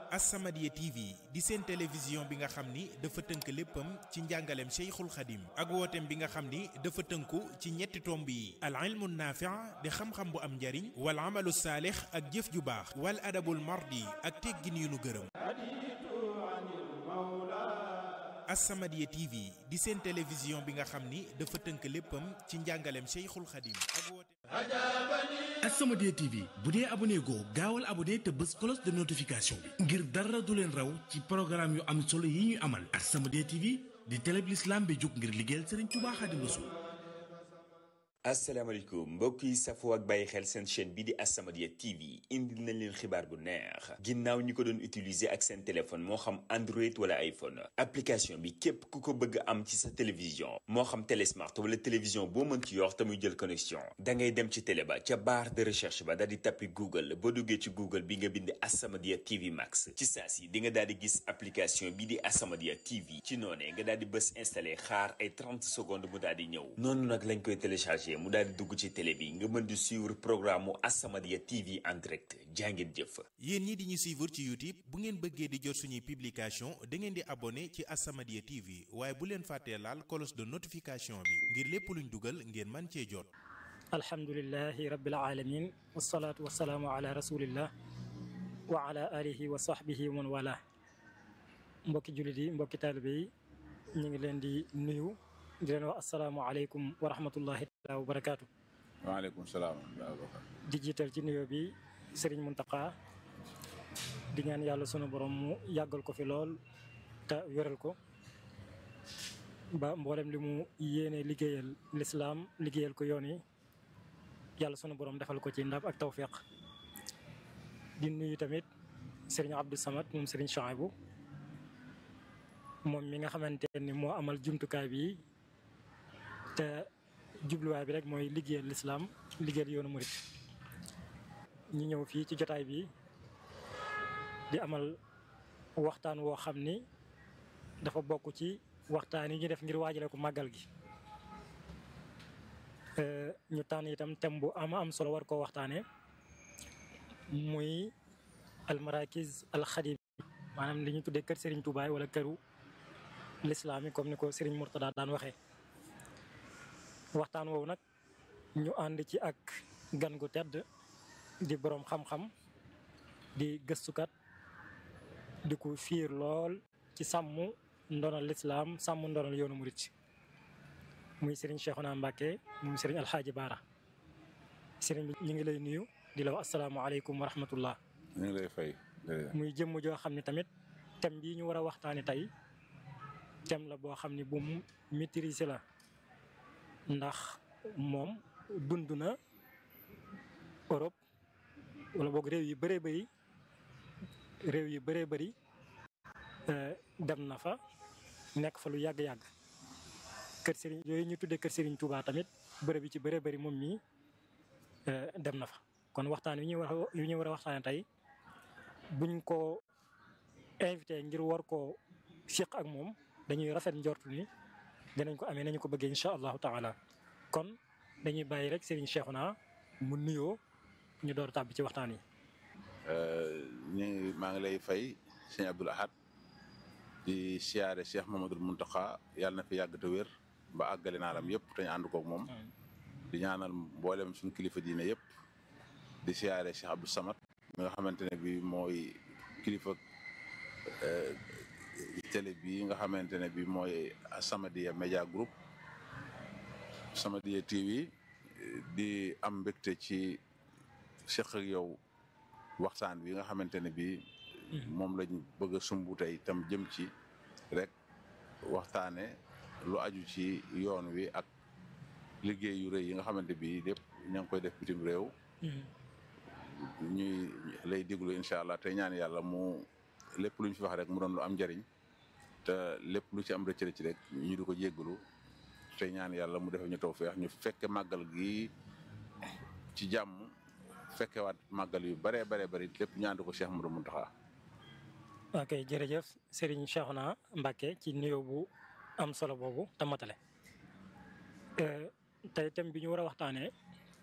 As-Samadiyya TV di seen télévision bi nga xam ni dafa tënk léppam ci njàngaleem Cheikhul Khadim ak wooteem bi nga xam ni dafa tënku ci ñetti tomb yi al ilmu naafi' di xam-xam bu am njariñ wal amalu saalix ak jëf ju baax wal adabul mardi ak teggin yu nu gërëm As-Samadiyya TV di seen télévision bi nga xam ni dafa tënk léppam ci njàngaleem Cheikhul Khadim ak wooteem As-Samadiyya TV bu dee abonné goo gaawal abonné te bës cloche de notification bi ngir dara du leen raw ci programme yu am solo yi ñuy amal As-Samadiyya TV di télé bi l'islam bi jóg ngir liggéeyal Serigne Touba Khadim Rassoul asalaamaaleykum mbokk yi safoo ak bàyyi xel seen chaîne bi di As-Samadiyya TV indil nañ leen xibaar bu neex ginnaaw ñi ko doon utiliser ak seen téléphone moo xam Android wala iPhone application bi képp ku ko bëgg am ci sa télévision moo xam télésmart wala télévision boo mën ci yor te muy jël connexion da ngay dem ci télé ba ca barre de recherche ba daal di tappi Google boo duggee ci Google bi nga bind As-Samadiyya TV Max ci saa si di nga daal di gis application bi di As-Samadiyya TV ci noonee nga daal di bës installé xaar ay 30 secondes mu daal di ñëw noonu nag lañ koy téléchargé mu daal di dugg ci télé bi nga mën di suivre programme mu As-Samadiyya TV en direct jàngeen jëf. yéen ñi di ñu suivre ci YouTube bu ngeen bëggee di jot suñuy publication da ngeen di abonné ci As-Samadiyya TV waaye bu leen fàttee laal cloche de notification bi ngir lépp luñ dugal ngeen man cee jot. alhamdulilahi rabbil alamin wasalaatu wasalaamu ala rasulillah wa ala alihi wa sahbihi wa man wala mbokki jullit yi mbokki taalibe yi ñu ngi leen di nuyu di leen wax asalaamualeykum wa rahmatullahi taala wa barakaatu. waaleykum salaam. di jiital ci nuyoo bi Serigne Mountakha di ñaan yàlla sunu borom mu yàggal ko fi lool te wéral ko ba mboolem li mu yéene liggéeyal lislaam liggéeyal ko yoon yi yàlla sunu borom defal ko ci ndam ak tawfiq di nuyu tamit Serigne Abdou Samad moom Serigne Chouaibou moom mi nga xamante ni moo amal jumtukaay bi. te jubluwaay bi rek mooy liggéeyal lislaam liggéeyal yoonu murit ñi ñëw fii ci jotaay bi di amal waxtaan woo xam ni dafa bokk ci waxtaan yi ñu def ngir waajale ko màggal gi ñu tànn itam thème bu ama am solo war koo waxtaane muy almarakis alxadim maanaam li ñu tuddee kër Serigne Touba wala këru lislaam yi comme ni ko Serigne Mourtada daan waxee waxtaan woowu nag ñu ànd ci ak gan gu tedd di boroom xam-xam di gëstukat di ko fiir lool ci sàmm ndonal lislaam sàmm ndonal yoonu murit muy Serigne Cheikhouna Mbacké muy Serigne Alxaaji Baara Serigne bi ñu ngi lay nuyu di la wax asalaamaaleykum wa rahmatullah ñu ngi lay fay. muy jëmm joo xam ne tamit thème bii ñu war a waxtaane tey thème la boo xam ne bu mu maîtriser la ndax moom dund na Europe wala boog réew yi bëree bëri réew yi bëree bëri dem na fa nekk fa lu yàgg-yàgg kër Serigne yooyu ñu tuddee kër Serigne Touba tamit bërëb yi ci bëree bëri moom mii dem na fa kon waxtaan wi ñuy war a wi ñuy war a waxtaane tey buñ ko invité ngir war koo siq ak moom dañuy rafet njortu ni dinañ ko amee nañu ko bëggee incha allahu taala kon dañuy bàyyi rek Serigne Cheikhouna mu nuyoo ñu door tàbbi ci waxtaan yi. ñu maa ngi lay fay sëñ Abdoul Ahad di siyaare Cheikh Mamadou Mountakha yàlla na fi yàgg te wér ba àggale naalam yëpp te ñu ànd koog moom. di ñaanal mboolem suñu kilifa diine yëpp di siyaare Cheikh Abdou Samad mi nga xamante ne bii mooy kilifa. télé bi nga xamante ne bi mooy As-Samadiyya Media Group As-Samadiyya TV di am mbégte ci seq ak yow waxtaan bi nga xamante ne bi moom lañ bëgg a sumb tey tam jëm ci rek waxtaane lu aju ci yoon wi ak liggéey yu rëy yi nga xamante bi lépp ña ngi koy def bitim réew ñuy lay déglu incha allah te ñaan yàlla mu lépp lu ñu fi wax rek mu doon lu am njariñ te lépp lu ci am rëcc rëcc rek ñu di ko jéggalu te ñaan yàlla mu defee ñu tawfeex ñu fekke màggal gi ci jàmm fekkewaat màggal yu bare bare bari lépp ñaan ko Cheikh Modou Mountakha. ok jërëjëf Serigne Cheikhouna Mbacké ci nuyoo bu am solo boobu te matale tey thème bi ñu war a waxtaanee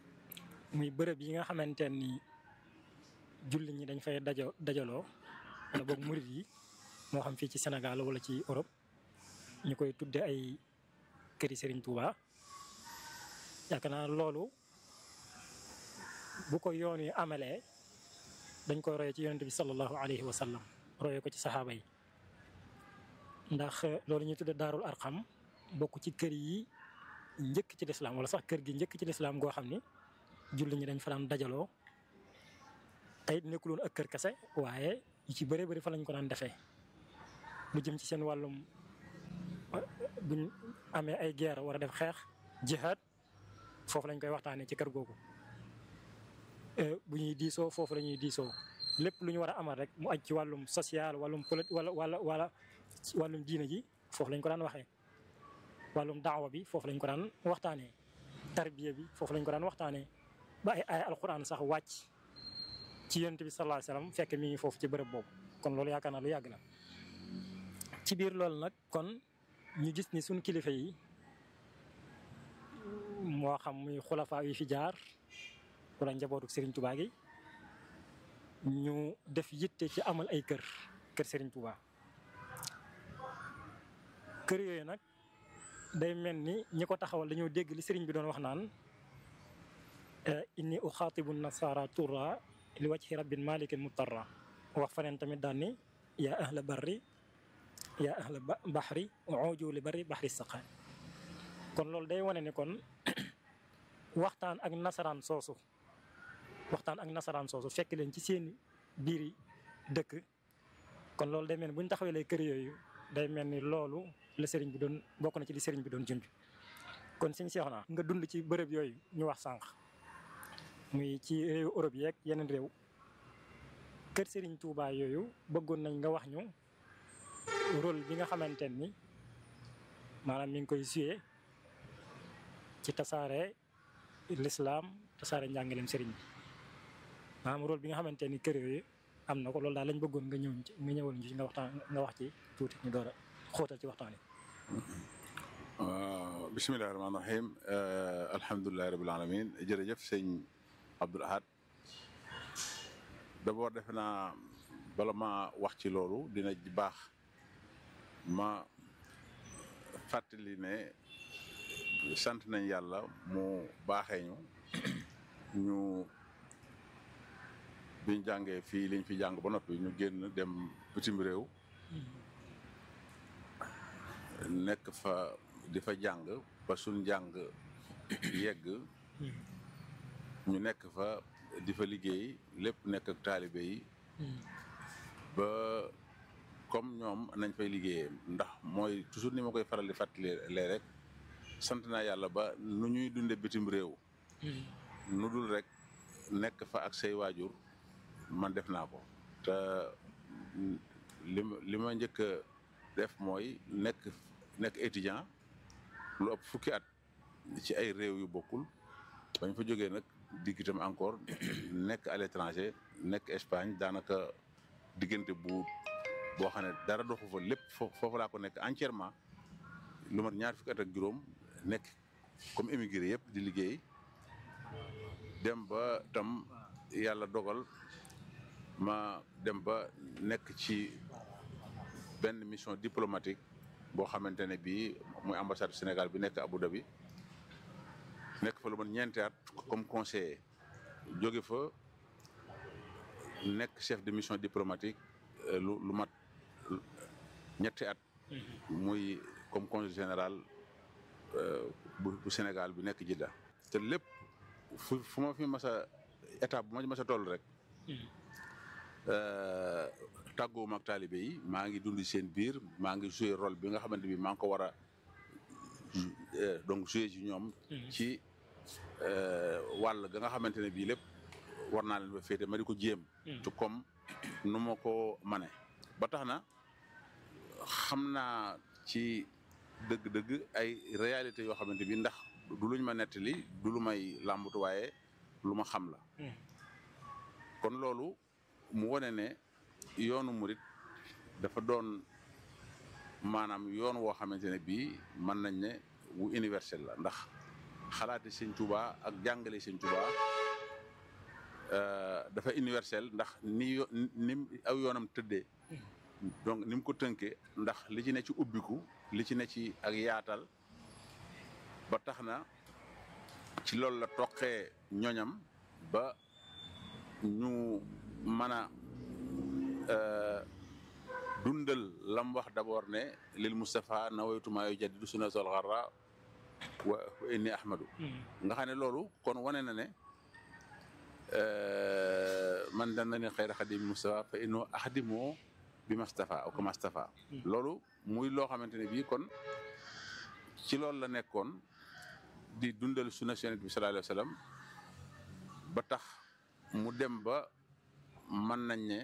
muy bërëb yi nga xamante ni jullit ñi dañ fay dajo dajaloo wala boog murit yi moo xam fii ci Sénégal wala ci Europe ñu koy tudde ay këri Serigne Touba yaakaar naa loolu bu ko yoon yi amalee dañ koy roye ci yonent bi sallallahu alayhi wa sallam roye ko ci saxaaba yi ndax loolu ñuy tudde daarul arxam bokk ci kër yi njëkk ci lislaam wala sax kër gi njëkk ci lislaam goo xam ni julli ñi dañ fa daan dajaloo tey nekkuloon ak kër kese waaye yu ci bëree bëri fa lañ ko daan defee lu jëm ci seen wàllum buñ amee ay guerre war a def xeex jihaad foofu lañ koy waxtaanee ci kër googu bu ñuy diisoo foofu la ñuy diisoo lépp lu ñu war a amal rek mu aj ci wàllum social wàllum politique wala wala wala wàllum diine ji foofu lañ ko daan waxee wàllum daawa bi foofu lañ ko daan waxtaanee tarbiya bi foofu lañ ko daan waxtaanee ba ay ay alquran sax wàcc ci yonent bi sallallahu alayhi wasallam fekk mi ngi foofu ci bërëb boobu kon loolu yaakaar naa lu yàgg la ci biir loolu nag kon ñu gis ni suñ kilifa yi moo xam muy xulafaa yi fi jaar wala njabootu Serigne Touba gi ñu def yitte ci amal ay kër kër Serigne Touba kër yooyu nag day mel ni ñi ko taxawal dañoo dégg li Serigne bi doon wax naan inni uxaatibu nasara turra li wajhi rabbin malikin mutarra wax faneen tamit daan ni yaa ahla barri yaa ahla baxri uju li barri baxri saqaan kon loolu day wane ni kon waxtaan ak nasaraan soosu waxtaan ak nasaraan soosu fekk leen ci seen biiri dëkk kon loolu day mel ni bu ñu taxawee lay kër yooyu day mel ni loolu la sëriñ bi doon bokk na ci li sëriñ bi doon junj kon suñ seex naa nga dund ci bërëb yooyu ñu wax sànq muy ci réewu Europe yeeg yeneen réew kër sëriñ Touba yooyu bëggoon nañ nga wax ñu rôle bi nga xamante ni maanaam mi ngi koy joué ci tasaare l'islam tasaare njàngaleem sëriñ bi maanaam rôle bi nga xamante ni kër yooyu am na ko loolu daal lañ bëggoon nga ñëw ci nga ñëwal ñu ci nga waxtaan nga wax ci tuuti ñu door a xóotal ci waxtaan yi. bisimilah rahmaani rahiim alhamdulilah rabil alamin jërëjëf sëñ Abdoul Ahad d'abord defe naa bala ma wax ci loolu dina baax ma fàttali ne sant nañ yàlla mu baaxee ñu ñu biñ jàngee fii liñ fi jàng ba noppi ñu génn dem bitim réew nekk fa di fa jàng ba suñ jàng yegg ñu nekk fa di fa liggéey lépp nekk ak taalibe yi ba comme ñoom nañ fay liggéeyee ndax mooy toujours ni ma koy faral di fàttali lee rek sant naa yàlla ba nu ñuy dunde bitim réew nu dul rek nekk fa ak say waajur man def naa ko te li li ma njëkk a def mooy nekk nekk étudiant lu ëpp fukki at ci ay réew yu bokkul bañ fa jógee nag digg itam encore nekk à l'étranger nekk Espagne daanaka diggante bu boo xam ne dara doxu fa lépp foofu laa ko nekk entièrement lu mat ñaar fukki at ak juróom nekk comme émigré yëpp di liggéey dem ba tam yàlla dogal ma dem ba nekk ci benn mission diplomatique boo xamante ne bii muy ambassade Sénégal bi nekk Abu Dhabi nekk fa lu mat ñeenti at comme conseiller jóge fa nekk chef de mission diplomatique lu lu mat ñetti at muy comme consul général bu bu Sénégal bi nekk Jidda te lépp fu fu ma fi mas a étape bu ma mas a toll rek tàggoowuma ak taalibe yi maa ngi dund seen biir maa ngi joué rôle bi nga xamante bi maa ngi ko war a donc joué ci ñoom ci wàll ga nga xamante ne bii lépp war naa leen ba féete ma di ko jéem te comme nu ma ko mane ba tax na xam naa ci dëgg-dëgg ay réalité yoo xamante bi ndax du luñ ma nettali du lu may làmbatu waaye lu ma xam la kon loolu mu wone ne yoonu murit dafa doon maanaam yoon woo xamante ne bii mën nañ ne wu universel la ndax xalaati sëñ Tuuba ak jàngale sëñ Tuuba dafa universel ndax ni ni aw yoonam tëddee donc ni mu ko tënkee ndax li ci ne ci ubbiku li ci ne ci ak yaatal ba tax na ci loolu la toqee ñoñam ba ñu mën a dundal lam wax d'abord ne lil Moustapha nawaytuma yu jaddidu sunna sol xarra wa inni ahmadu nga xam ne loolu kon wane na ne man dan na ne xayra xadimi Moustapha fa inno axdimoo bi Moustapha aw kama Moustapha loolu muy loo xamante ne bii kon ci loolu la nekkoon di dundal sunna Yonent bi sallallahu alayhi wa sallam ba tax mu dem ba mën nañ ne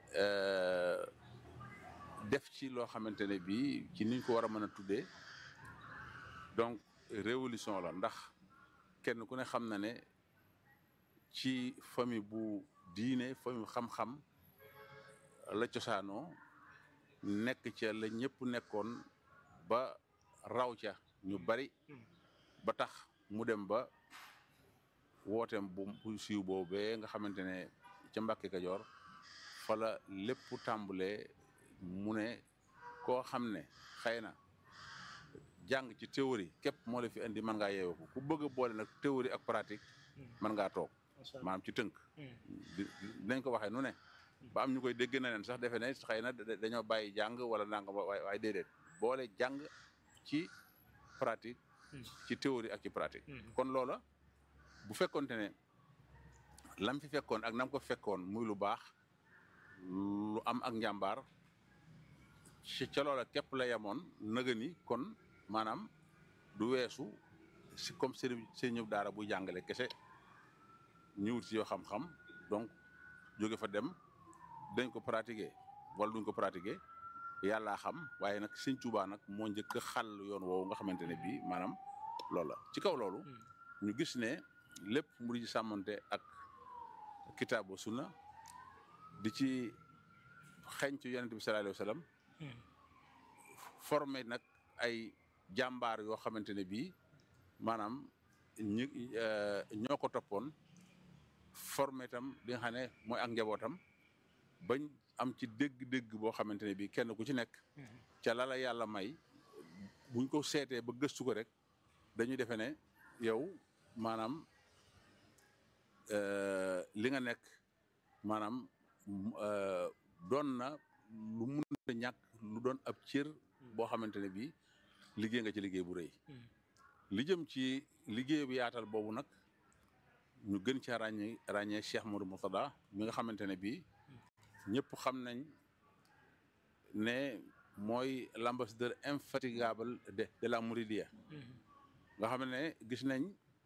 def ci loo xamante ne bii ci niñ ko war a mën a tuddee donc révolution la ndax kenn ku ne xam na ne ci famille bu diine famille xam-xam la cosaanoo nekk ca la ñëpp nekkoon ba raw ca ñu bari ba tax mu dem ba wooteem bu bu siiw boobee nga xamante ne ca Mbàkke Kajoor fa la lépp tàmbalee mu ne koo xam ne xëy na jàng ci théorie képp moo la fi indi mën ngaa yeewoo ko ku bëgg a boole nag théorie ak pratique mën ngaa toog maanaam ci tënk dinañ ko waxee nu ne ba am ñu koy dégg na leen sax defe ne xëy na dañoo bàyyi jàng wala nanga waaye waaye déedéet boole jàng ci pratique ci théorie ak ci pratique kon loola bu fekkoonte ne lam fi fekkoon ak nam ko fekkoon muy lu baax lu am ak njàmbaar ci ca loola képp la yemoon nëga ni kon maanaam du weesu si comme sëriñ sëriñu daara buy jàngale kese ñu wut si yoo xam-xam donc jóge fa dem dañ ko pratiquer wala duñ ko pratiquer yàllaa xam waaye nag sëñ Tuubaa nag moo njëkk a xàll yoon woowu nga xamante ne bii maanaam loolu la ci kaw loolu ñu gis ne lépp mu di ci sàmmante ak kitaabu sunna di ci xeeñ ci yonent bi sallallahu alayhi wa sallam formé nag ay jàmbaar yoo xamante ne bii maanaam ñi ñoo ko toppoon formé itam li nga xam ne mooy ak njabootam bañ am ci dégg-dégg boo xamante ne bii kenn ku ci nekk ca la la yàlla may buñ ko seetee ba gëstu ko rek dañuy defe ne yow maanaam li nga nekk maanaam doon na lu mun a ñàkk lu doon ab cër boo xamante ne bii liggéey nga ci liggéey bu rëy li jëm ci liggéey bu yaatal boobu nag ñu gën ci ràññee ràññee Cheikh Modou Moutada mi nga xamante ne bii ñëpp xam nañ ne mooy l'ambassadeur infatigable de de la Mouridiya nga xam ne gis nañ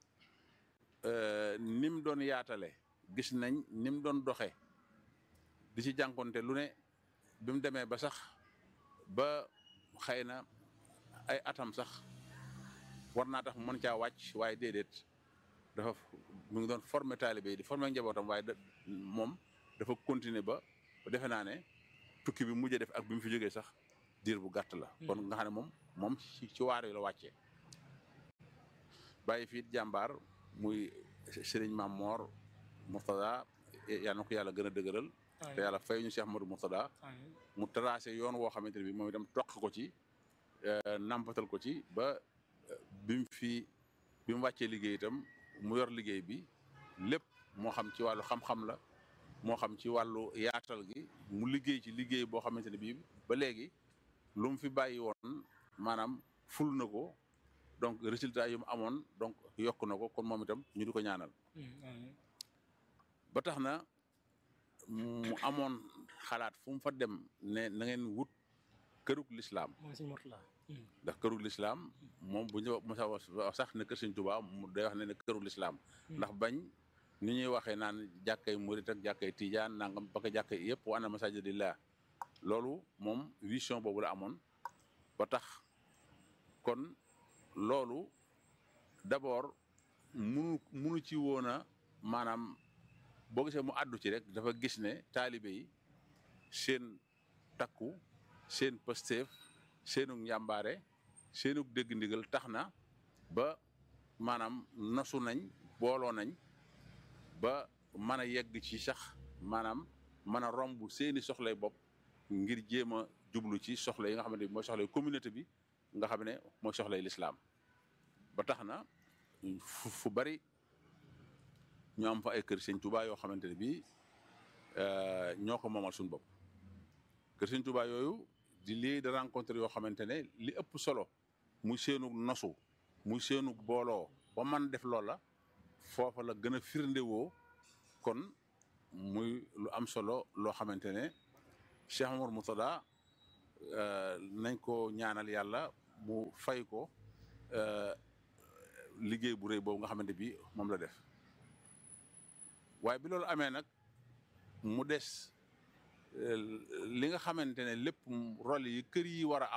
ni mu doon yaatale gis nañ ni mu doon doxe di ci jànkonte lu ne bi mu demee ba sax ba xëy na ay atam sax war naa tax mu mën caa wàcc waaye déedéet dafa mu ngi doon formé taalibe yi di formé njabootam waaye da moom dafa continuer ba defe naa ne tukki bi mujjee def ak bi mu fi jógee sax diir bu gàtt la. kon nga xam ne moom moom ci ci waar yi la wàccee. bàyyi fii jàmbaar muy Serigne Mame Mor Mourtada yal na ko yàlla gën a dëgëral. te yàlla fay ñu Cheikh Modou Mourtada mu tracé yoon woo xamante ne bi moom itam toq ko ci nampatal ko ci ba bi mu fi bi mu wàccee liggéey itam mu yor liggéey bi lépp moo xam ci wàllu xam-xam la moo xam ci wàllu yaatal gi mu liggéey ci liggéey boo xamante ne bii ba léegi lu mu fi bàyyi woon maanaam ful na ko donc résultat yi mu amoon donc yokk na ko kon moom itam ñu di ko ñaanal ba tax na mu amoon xalaat fu mu fa dem ne na ngeen wut kërug lislaam ndax kërug lislaam moom bu ñu mosa wax sax ne kër Sëñ Tuubaa mu day wax ne ne kërug lislaam ndax bañ ni ñuy waxee naan jàkkay murit ak jàkkay tijaan nangam ba ko jàkkay yëpp wa anna masaajida lillah loolu moom vision boobu la amoon ba tax kon loolu d'abord munu munu ci woon a maanaam boo gisee mu àddu ci rek dafa gis ne taalibe yi seen takku seen pësteef seenu njàmbaare seenu dégg ndigal tax na ba maanaam nosu nañ booloo nañ ba mën a yegg ci sax maanaam mën a romb seeni soxlay bopp ngir jéem a jublu ci soxla yi nga xamante ni mooy soxla communauté bi nga xam ne mooy soxlay lislaam ba tax na fu fu bari ñu am fa ay kër sëñ Tuubaa yoo xamante ne bii ñoo ko moomal suñu bopp kër sëñ Tuubaa yooyu di lii de rencontre yoo xamante ne li ëpp solo muy seenu nosu muy seenu booloo ba man def loola foofa la gën a firndewoo kon muy lu am solo loo xamante ne Cheikh Omar Moutada nañ ko ñaanal yàlla mu fay ko liggéey bu rëy boobu nga xamante bi moom la def waaye bi loolu amee nag mu des li nga xamante ne lépp rôle yi kër yi war a am